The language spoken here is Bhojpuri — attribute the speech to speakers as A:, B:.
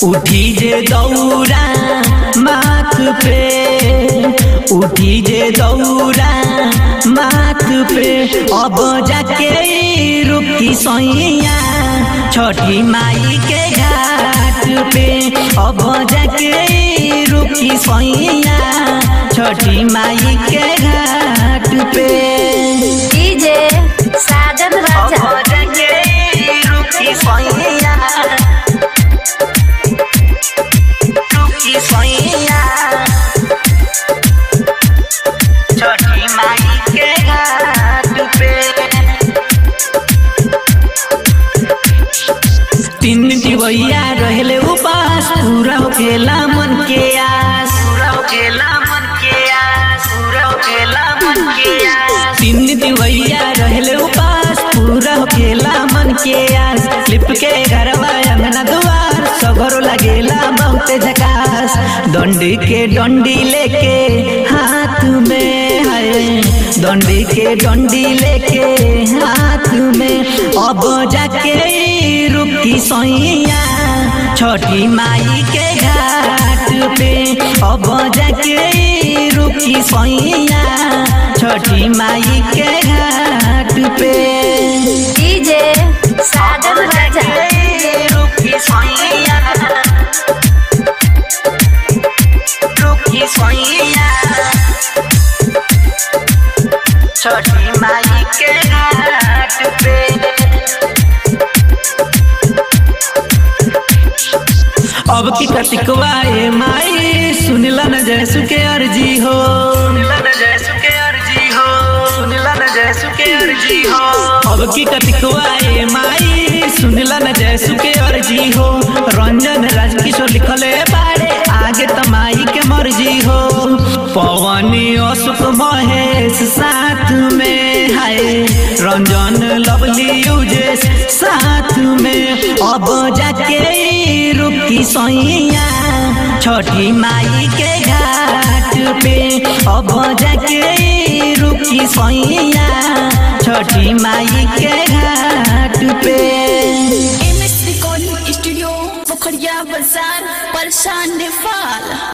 A: उठी जे दौरा माथ पे उठी जे दौरा माथ पे अब जाके रुकी सैया छठी माई के घाट पे अब जाके रुकी सैया छठी माई के घाट पे
B: डीजे साजन राजा
A: अब जाके रुकी सैया रुकी सैया छठी माई के घाट पे तीन दिवैया रहले उपास पूरा होकेला मन के आस पूरा होकेला मन के आस पूरा होकेला मन के आस तीन दिवैया रहले उपास पूरा होकेला मन के आस लिप के घरवा अंगना दुआर सगरो लगेला बहुत झकास डंडी के डंडी लेके हाथ में है डंडी के डंडी लेके हाथ में अब जाके रुकी सैया छठी माई के घाट पे अब जाके रुकी सैया छठी माई के घाट पे
B: डीजे साजन राजा
A: रुकी सैया रुकी सैया छठी माई के घाट पे अब की कतिकवाए माई सुनिला न जैसु के अर्जी हो सुनिला न जैसु के अर्जी हो सुनिला न जैसु के अर्जी हो अब की कतिकवाए माई सुनिला न जैसु के अर्जी हो रंजन राजकिशोर लिखले बाड़े आगे तमाई के मर्जी हो पवनी अशोक महेश साथ में है रंजन लवली यूजेस साथ में अब जाके रुकी सैया छठी माई के घाट पे अब जाके रुकी सैया छठी माई के घाट पे
C: M S recording studio Pokhariya बाजार परेशान नेपाल